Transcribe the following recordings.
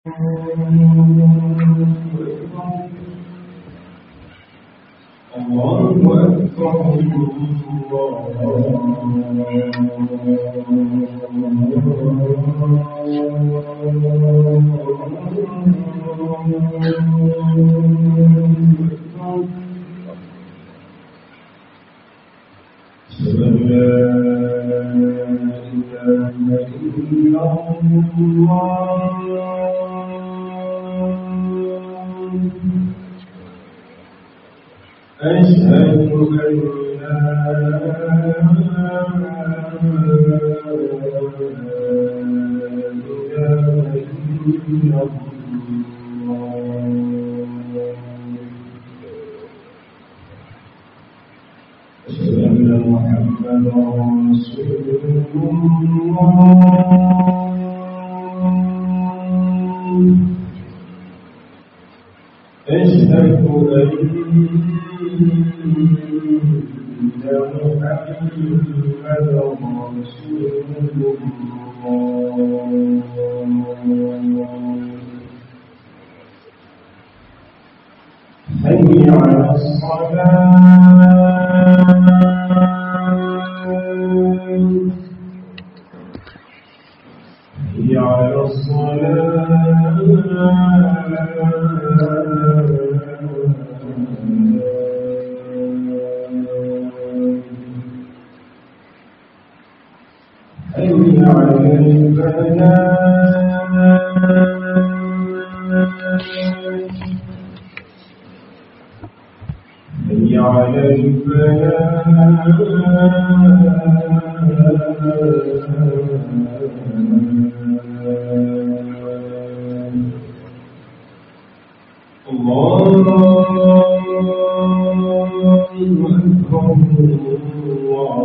الله أكبر الله أشهد أن لا إله إلا الله أشهد أن لا إله إلا الله أشهد أن محمدا رسول الله أشهد أن محمدا رسول الله حي على الصلاة حي على الصلاة حي على الفلاح حي على الفلاح الله أكبر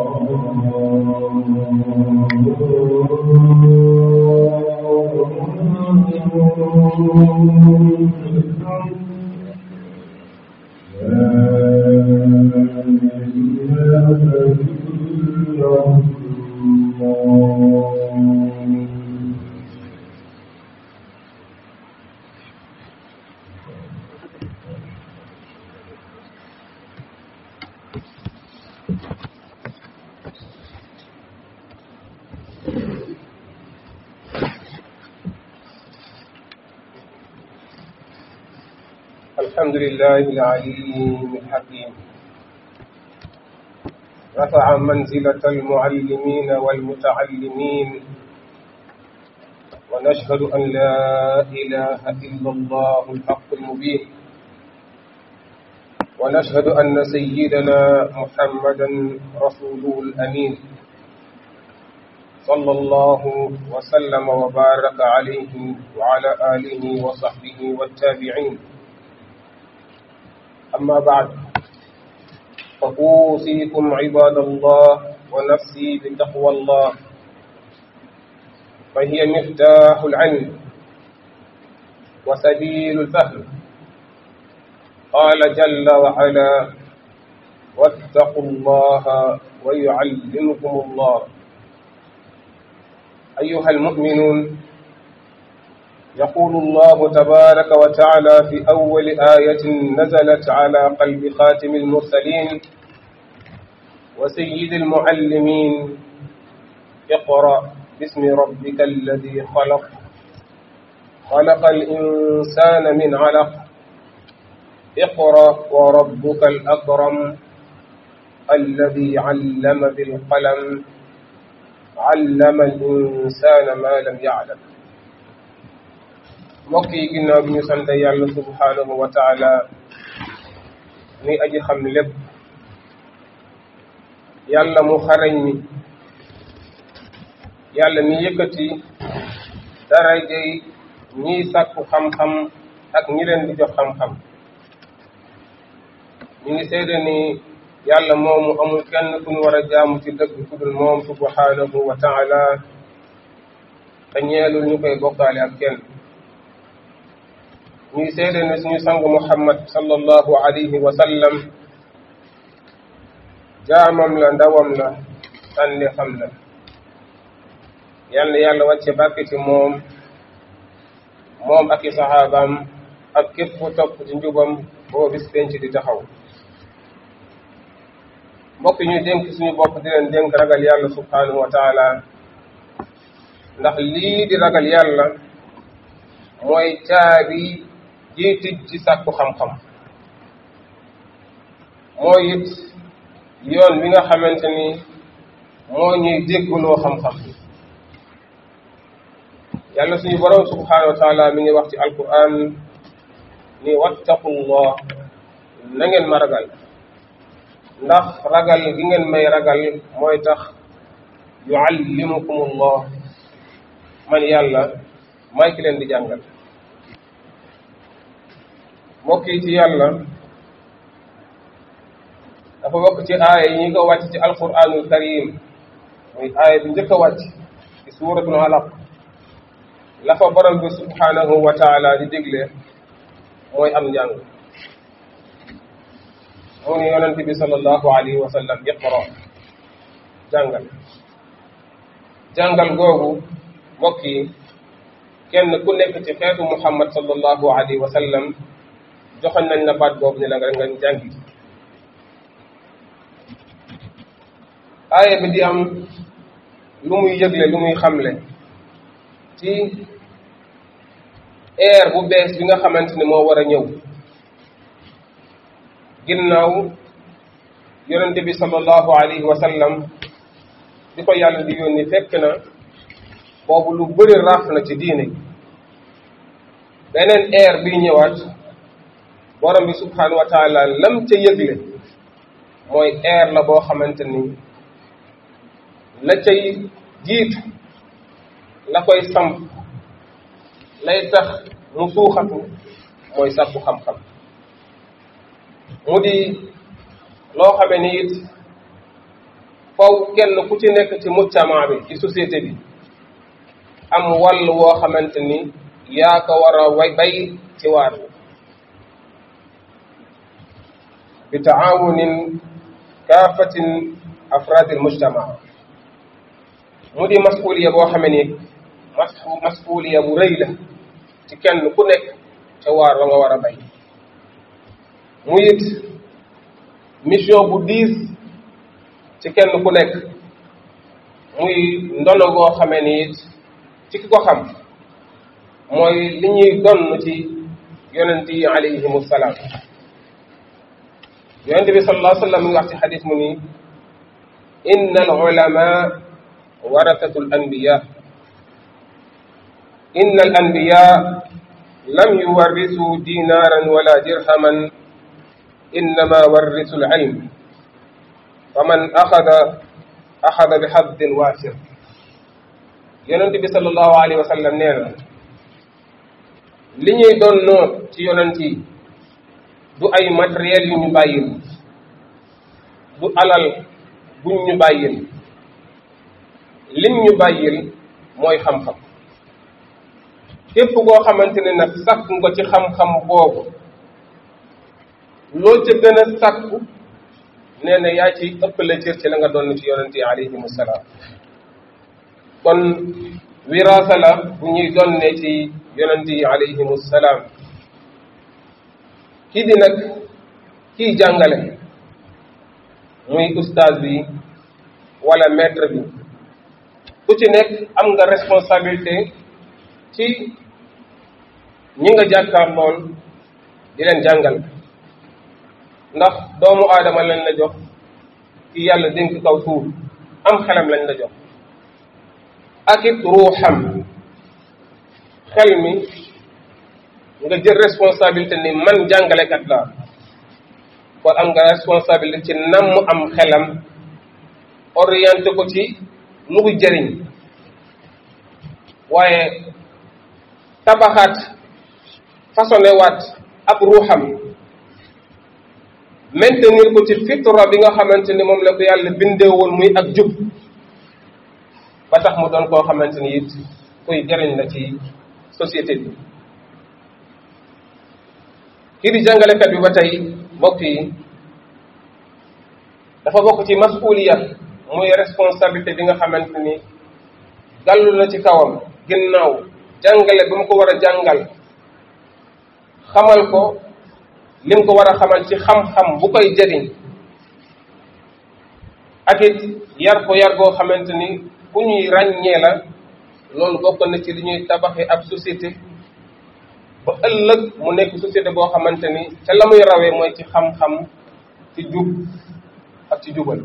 الله أكبر الحمد لله العليم الحكيم رفع منزلة المعلمين والمتعلمين ونشهد أن لا إله إلا الله الحق المبين ونشهد أن سيدنا محمدا رسوله الأمين صلى الله وسلم وبارك عليه وعلى آله وصحبه والتابعين أما بعد فأوصيكم عباد الله ونفسي بتقوى الله فهي مفتاح العلم وسبيل الفهم قال جل وعلا واتقوا الله ويعلمكم الله أيها المؤمنون يقول الله تبارك وتعالى في أول آية نزلت على قلب خاتم المرسلين وسيد المعلمين اقرأ باسم ربك الذي خلق خلق الإنسان من علق اقرأ وربك الأكرم الذي علم بالقلم علم الإنسان ما لم يعلم mbokk yi ginnaaw bi ñu sant yàlla subhanahu wa taala ni aji xam lépp yàlla mu xarañ mi yàlla mi yëkkati darajay ñiy sàkku xam-xam ak ñi leen di jox xam-xam ñu ngi seede ni yàlla moomu amul kenn ku ñu war a jaamu ci dëgg ku dul moom subhanahu wa taala te ñeelul ñu koy bokkaale ak kenn ñuy seede ne suñu sang muhammad sallallahu alayhi wa sallam jaamam la ndawam la tànne xam la yal na yàlla wàcce bàkk ci moom moom ak i saxaabaam ak képp ku topp ci njubam boo bis penc di taxaw mbokk ñu dénk suñu bopp di leen dénk ragal yàlla subhanahu wa taala ndax lii di ragal yàlla mooy caabi jii tij ci sàkku xam-xam mooy it yoon wi nga xamante ni moo ñuy déggloo xam-xam bi yàlla suñu borom subhanahu wa taala mi ngi wax ci alquran ni wattaqullah na ngeen ma ragal ndax ragal gi ngeen may ragal mooy tax yuallimukumullah man yàlla may ki leen di jàngal mbokk yi ci yàlla dafa bokk ci aaya yi ñi ko wàcc ci alquranul karim muy aaya bi njëkk a wàcc ci suuratul alaq la fa borom bi subhanahu wa taala di digle mooy am njàng mu ni yonente bi sallallahu alayhi wa sallam iqra jàngal jàngal googu mbokk yi kenn ku nekk ci xeetu muhammad sallallahu alayhi wa sallam joxoñ nañ la baat boobu ni la nga nga jàngi aaya bi di am lu muy yëgle lu muy xamle ci air bu bees bi nga xamante ni moo war a ñëw ginnaaw yonente bi sallallahu alayhi wa sallam di ko yàlla di yónni fekk na boobu lu bëri raaf na ci diine beneen air biy ñëwaat borom bi subhanahu wa taala lam ca yëgle mooy air la boo xamante ni la cay jiitu la koy samp lay tax mu suuxatu mooy sàkku xam-xam mu di loo xame ni it faw kenn ku ci nekk ci mujtama bi ci société bi am wàll woo xamante ni yaa ko war a way bay ci waar bi bi taawunin kaafatin afraadil mujtama mu di masuliya boo xame ni mas masuliya bu rëy la ci kenn ku nekk ca waar wa nga war a bay mu it mission bu diis ci kenn ku nekk muy ndono goo xamee ni it ci ki ko xam mooy li ñuy donn ci yonent yi alayhimu salaam yonent bi sallallahu alayhi wa sallam mi ngi wax ci xadis mu ni inna al ulama warasatu al anbiya inna al anbiya lam yuwarrisu dinaran wala dirhaman innama warrisu al ilm faman axada axada bi xaddin waasir yonent bi sallallahu alayhi wa sallam nee na li ñuy doon noo ci yonent yi du ay matériel yu ñu bàyyil du alal buñ ñu bàyyil lim ñu bàyyil mooy xam-xam képp koo xamante ne nag sàkk nga ci xam-xam boobu loo ca gën a sàkku nee na yaa ci ëppale cër ci la nga doon ci yonent yi alayhimu salaam kon wiraasa la bu ñuy donne ci yonent yi alayhimu salaam kii di nag kii jàngale muy ustaaz bi wala maître bi ku ci nekk am nga responsabilité ci ñi nga jàkkaar lool di leen jàngal ndax doomu aadama lañ la jox ki yàlla dénk kaw suuf am xelam lañ la jox ak it ruuxam xel mi nga jël responsabilité ni man jàngalekat laa kon am nga responsabilité ci nam mu am xelam orienté ko ci lu ko jëriñ waaye tabaxaat façonné waat ab ruuxam maintenir ko ci fitra bi nga xamante ni moom la ko yàlla bindee woon muy ak jub ba tax mu doon koo xamante ni it kuy jëriñ la ci société bi kii di jàngalekat bi ba tey mbokk yi dafa bokk ci masuliya muy responsabilité bi nga xamante ni gàllu na ci kawam ginnaaw jàngale ba mu ko war a jàngal xamal ko lim ko war a xamal ci xam-xam bu koy jëriñ ak it yar ko yar goo xamante ni ku ñuy ràññee la loolu bokk na ci li ñuy tabaxee ab société ba ëllëg mu nekk société boo xamante ni ca la muy rawee mooy ci xam-xam ci jub ak ci jubal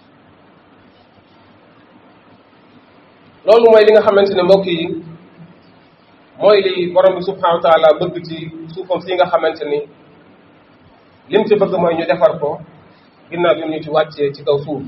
loolu mooy li nga xamante ne mbokk yi mooy li borom bi subhanahu wa taala bëgg ci suufam si nga xamante ni lim ci bëgg mooy ñu defar ko ginnaaw bi ñu ci wàccee ci kaw suuf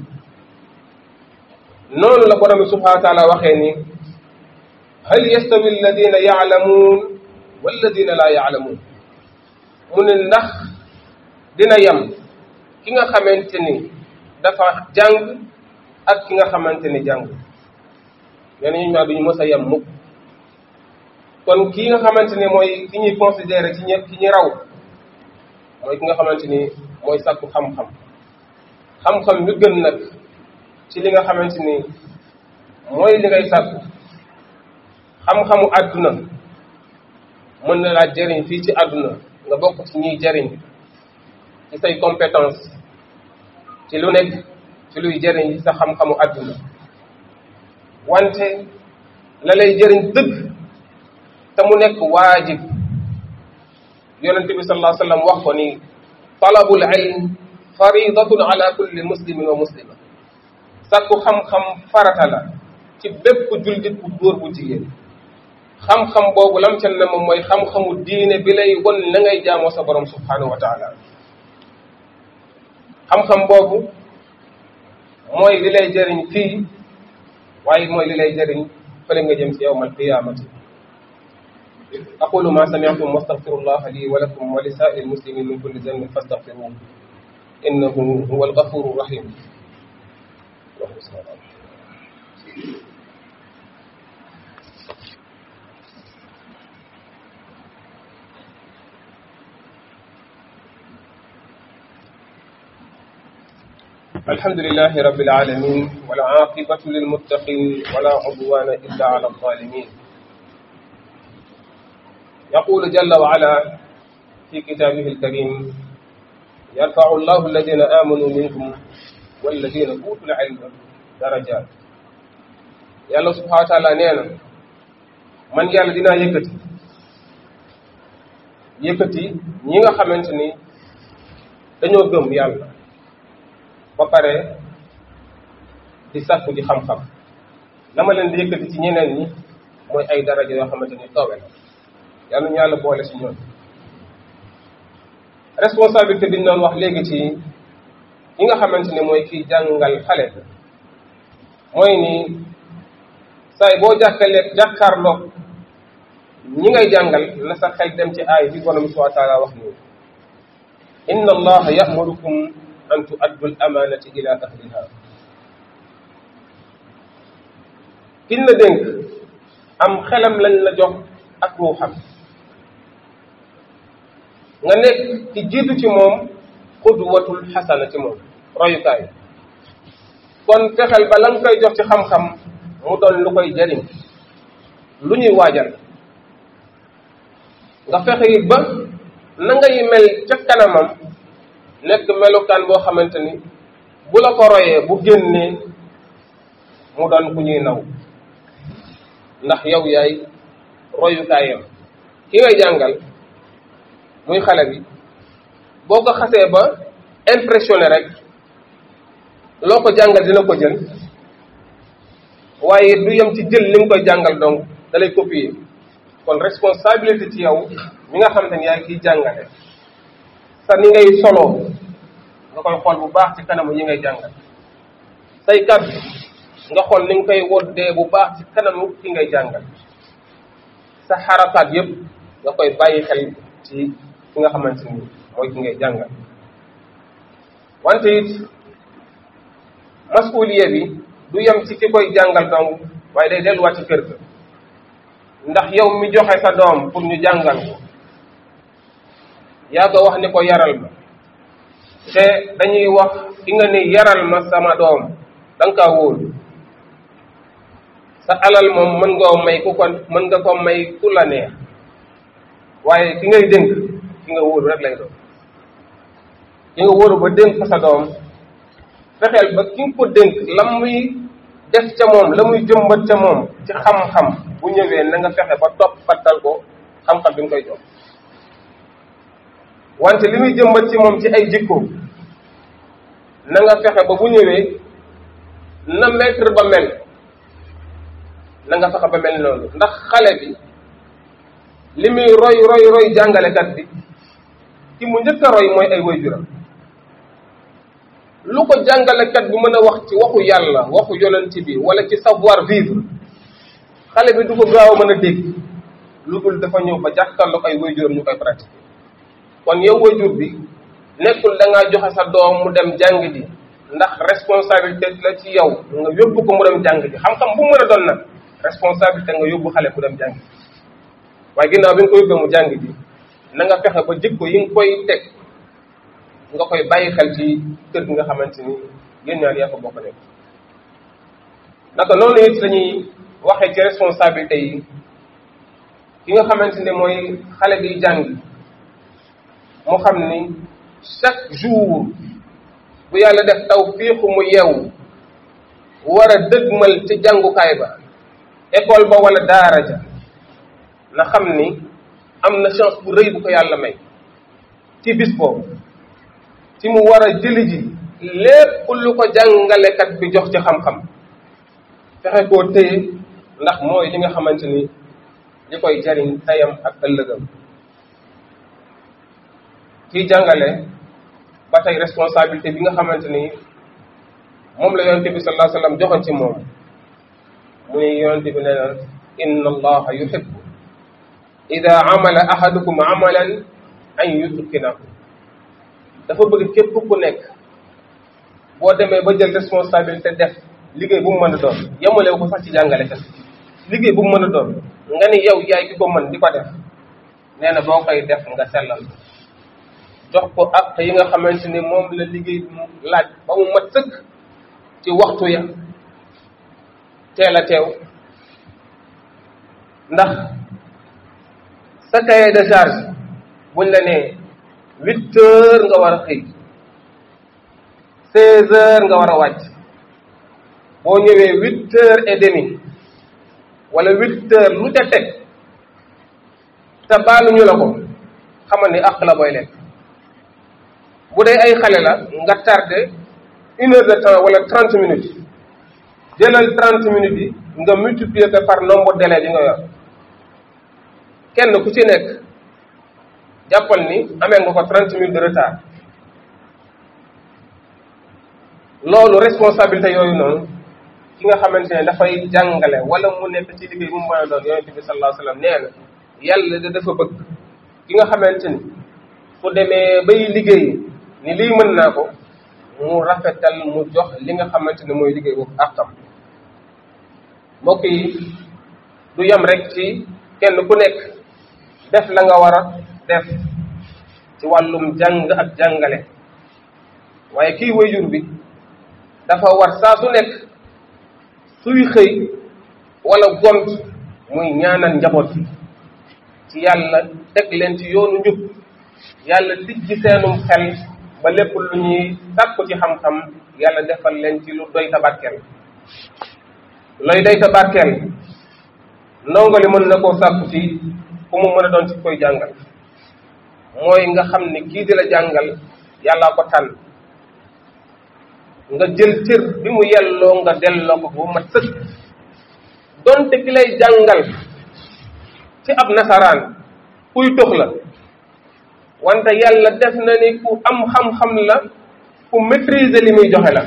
noonu la borom bi subhanahu wa taala waxee ni hal yastawi alladina yaalamuun walladina laa yaalamuun mu ne ndax dina yem ki nga xamante ni dafa jàng ak ki nga xamante ni jàng ñenn ñu ñaar duñu mës a yem mukk kon kii nga xamante ni mooy ki ñuy considéré ci ñi ki ñi raw mooy ki nga xamante ni mooy sàkku xam-xam xam-xam yu gën nag ci li nga xamante ni mooy li ngay sàkku xam-xamu àdduna mën na laa jëriñ fii ci àdduna nga bokk ci ñiy jëriñ ci say compétence ci lu nekk ci luy jëriñ sa xam-xamu àdduna wante la lay jëriñ dëgg te mu nekk waajib yonent bi sallallahu alayhi wa sallam wax ko ni talabul ilm faridatun ala kulli muslimin wa muslima sàkku xam-xam farata la ci bépp jullit bu góor bu jigéen xam-xam boobu lam ca ne moom mooy xam-xamu diine bi lay won la ngay jaamoo sa borom subhanahu wa taala xam-xam boobu mooy li lay jëriñ fii waaye mooy li lay jëriñ fële nga jëm ci yawmal qiyaamati aqulu ma sami'tum wastaghfirullaha li wa lakum wa li sa'iril muslimin min kulli dhanbin fastaghfiruhu innahu huwal ghafurur rahim الحمد لله رب العالمين والعاقبة للمتقين ولا عدوان إلا على الظالمين يقول جل وعلا في كتابه الكريم يرفع الله الذين آمنوا منكم والذين أوتوا العلم درجات yàlla subhanahu wa taala nee na man yàlla dinaa yëkkati yëkkati ñi nga xamante ni dañoo gëm yàlla ba pare di sàkku di xam-xam dama leen di yëkkati ci ñeneen ñi mooy ay daraja yoo xamante ni toobe la yàlla ñu yàlla boole si ñoom responsabilité bi ñu doon wax léegi ci ñi nga xamante ni mooy kiy jàngal xale mooy ni saay boo jàkkalee jàkkaarloog ñi ngay jàngal na sa xel dem ci aay bi borom subhanahu wa taala wax nii inna allaha yamurukum an tuaddu al amanati ila ahliha kiñ la dénk am xelam lañ la jox ak ruuxam nga nekk ci jiitu ci moom xudwatul xasana ci moom royukaay kon fexeel ba la nga koy jox ci xam-xam mu doon lu koy jariñ lu ñuy waajal nga fexe it ba na ngay mel ca kanamam nekk melukaan boo xamante ni bu la ko royee bu génnee mu doon ku ñuy naw ndax yow yaay royukaayam ki ngay jàngal muy xale bi boo ko xasee ba impressionné rek loo ko jàngal dina ko jël waaye du yem ci jël li nga koy jàngal donc da lay copier kon responsabilité ci yow mi nga xamante ni yaay kiy jàngale sa ni ngay soloo nga koy xool bu baax ci kanamu ñi ngay jàngal say kàddu nga xool ni nga koy woddee bu baax ci kanamu ki ngay jàngal sa xarakaat yépp nga koy bàyyi xel ci ki nga xamante ni mooy ki ngay jàngal wante it masuliye bi du yem ci ki koy jàngal dong waaye day delluwaat ci kër ga ndax yow mi joxe sa doom pour ñu jàngal ko yaa ko wax ni ko yaral ma te dañuy wax ki nga ni yaral ma sama doom da nga kaa wóolu sa alal moom mën nga may ku ko mën nga ko may ku la neex waaye ki ngay dénk ki nga wóoru rek lay doon ki nga wóoru ba dénk ko sa doom fexeel ba ki nga ko dénk la muy def ca moom la muy jëmbat ca moom ci xam-xam bu ñëwee na nga fexe ba topp fattal ko xam-xam bi nga koy jox wante li muy jëmbat ci moom ci ay jikko na nga fexe ba bu ñëwee na maître ba mel na nga fexe ba mel noonu ndax xale bi li muy roy roy roy jàngalekat bi ki mu njëkk a roy mooy ay waajuram lu ko jàngalekat bi mën a wax ci waxu yàlla waxu yonent bi wala ci savoir vivre xale bi du ko gaaw a mën a dégg lu dul dafa ñëw ba jàkkaarloo ay waajuram ñu koy pratiquer kon yow waajur bi nekkul da ngaa joxe sa doom mu dem jàng ji ndax responsabilité la ci yow nga yóbbu ko mu dem jàng ji xam-xam bu mu mën a doon nag responsabilité nga yóbbu xale mu dem jàng ji waaye ginnaaw bi nga ko yóbbee mu jàng ji na nga fexe ba jikko yi nga koy teg nga koy bàyyi xel ci kër gi nga xamante ni yéen ñaar yaa ko bokk nekk naka noonu it lañuy waxee ci responsabilité yi ki nga xamante ne mooy xale bi jàng mu xam ni chaque jour bu yàlla def taw fiixu mu yeewu war a dëgmal ci jàngukaay ba école ba wala daara ja na xam ni am na chance bu rëy bu ko yàlla may ci bis boobu ci mu war a jëli ji lépp lu ko jàngalekat bi jox ci xam-xam fexe koo téye ndax mooy li nga xamante ni li koy jariñ tayam ak ëllëgam kiy jàngale ba tey responsabilité bi nga xamante ni moom la yonente bi sallallahu alayhi wasallam joxoon ci moom mu ne yonente bi nee na inna allaha yuhibbu ida amala ahadukum amalan an yutkinahu dafa bëgg képp ku nekk boo demee ba jël responsabilité def liggéey bu mu mën a doon yemalewu ko sax ci jàngale kat liggéey bu mu mën a doon nga ni yow yaay ki ko mën di ko def nee na boo koy def nga sellal jox ko ak yi nga xamante ni moom la liggéey laaj ba mu mat sëkk ci waxtu ya teel a teew ndax sa cahier de charge buñ la nee huit heures nga war a xëy seize heures nga war a wàcc boo ñëwee huit heures et demi wala huit heures lu ca teg te baaluñu la ko xamal ni àq la booy lekk bu dee ay xale la nga tardé une heure de temps wala trente minutes jëlal trente minutes yi nga multiplier ko par nombre délai bi nga yor kenn ku ci nekk jàppal ni amee nga ko trente minutes de retard loolu responsabilité yooyu noonu ki nga xamante ne dafay jàngale wala mu nekk ci liggéey bu mu mën a doon yonente bi sallallahu alayhi wasallam nee na yàlla da dafa bëgg ki nga xamante ni fu demee bay liggéey ni lii mën naa ko mu rafetal mu jox li nga xamante ne mooy liggéey boobu àqam mbokk yi du yem rek ci kenn ku nekk def la nga war a def ci wàllum jàng ak jàngale waaye kii wayjur bi dafa war saa su nekk suy xëy wala gont muy ñaanal njaboot bi ci yàlla teg leen ci yoonu njub yàlla tijji seenum xel ba lépp lu ñuy sàkku ci xam-xam yàlla defal leen ci lu doy tabarkeel looy doy tabarkeel ndongo li mën na koo sàkku ci ku mu mën a doon ci koy jàngal mooy nga xam ni kii di la jàngal yàllaa ko tànn nga jël cër bi mu yelloo nga delloo ko bu mat sëkk donte ki lay jàngal ci ab nasaraan kuy tox la wante yàlla def na ni ku am xam-xam la ku maîtriser li muy joxe la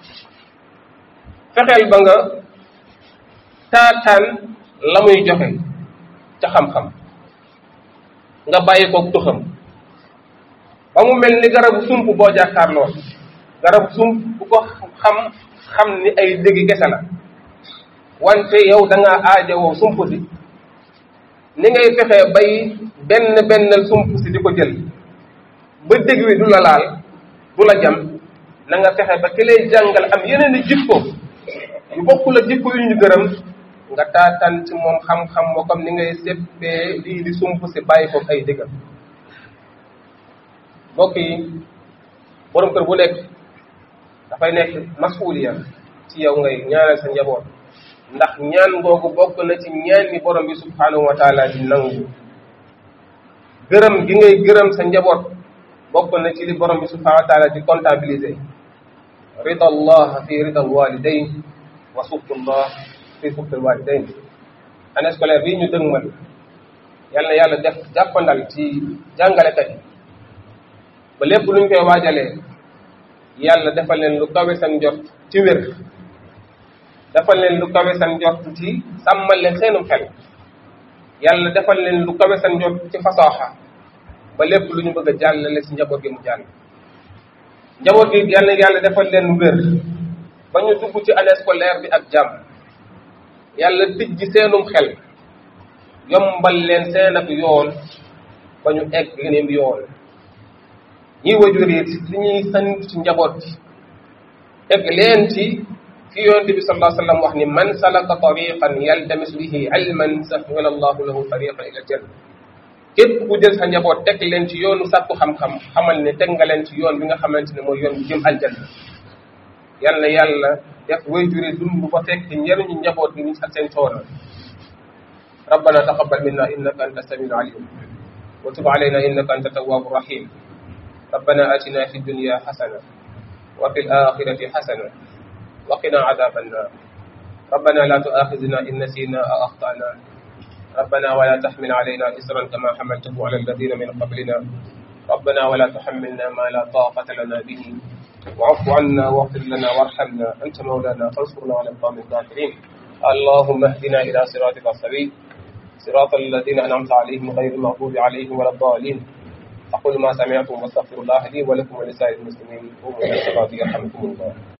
fexeel ba nga taataan la muy joxe ca xam-xam nga bàyyi ko tuxam ba mu mel ni garabu sump boo jàkkaarloo garabu sump bu ko xam xam ni ay dëggi kese la wante yow da ngaa aajowoo sump si ni ngay fexee bay benn bennal sump si di ko jël ba dëgg wi du la laal du la jam na nga fexe ba ki lay jàngal am yeneen i jikko yu bokkul ak jikko yu ñu gërëm nga taataan ci moom xam-xam moo comme ni ngay séppee lii di sump si bàyyi ko ay dëggal mbokk yi borom kër bu nekk dafay nekk masuuliya ci yow ngay ñaanal sa njaboot ndax ñaan googu bokk na ci ñaan ni borom bi subhanahu wa taala di nangu gërëm gi ngay gërëm sa njaboot bokk na ci li borom bi subhanahu wa taala di comptabiliser rida allah fi rida alwalidain wa suxtullah fi suxti alwalidain année scolaire bii ñu dëgmal yal na yàlla def jàppandal ci jàngalekat yi ba lépp luñ koy waajalee yàlla defal leen lu kawe seen njort ci wér defal leen lu kawe seen njort ci sàmmal leen seenum xel yàlla defal leen lu kawe seen njort ci fasaaxa ba lépp lu ñu bëgg a jàllale si njaboot gi mu jàll njaboot gi yàlla yàlla defal leen wér ba ñu dugg ci année scolaire bi ak jàmm yàlla tijji seenum xel yombal leen seen ak yoon ba ñu egg geneem yoon ñi wajur it li ñuy sant ci njaboot bi egg leen ci fi yonente bi sallallahu alayhi wa sallam wax ni man salaka tariqan yaltamis bihi ilman sahhala allahu lahu tariqan ila janna képp ku jël sa njaboot teg leen ci yoonu sàkku xam-xam xamal ne teg nga leen ci yoon bi nga xamante ne mooy yoon bu jëm aljanna yal na yàlla def wayjure dund ba fekk njëriñu njaboot gi ak seen coono ربنا تقبل منا انك انت السميع العليم وتب علينا انك انت التواب الرحيم ربنا اتنا في الدنيا حسنه وفي الاخره حسنه وقنا عذاب النار ربنا لا تؤاخذنا ان نسينا او اخطانا ربنا ولا تحمل علينا إسرا كما حملته على الذين من قبلنا ربنا ولا تحملنا ما لا طاقة لنا به واعف عنا واغفر لنا وارحمنا أنت مولانا فانصرنا على القوم الكافرين اللهم اهدنا إلى صراطك السبيل صراط الذين أنعمت عليهم غير المغضوب عليهم ولا الضالين أقول ما سمعتم واستغفر الله لي ولكم ولسائر المسلمين قوموا إلى الصلاة يرحمكم الله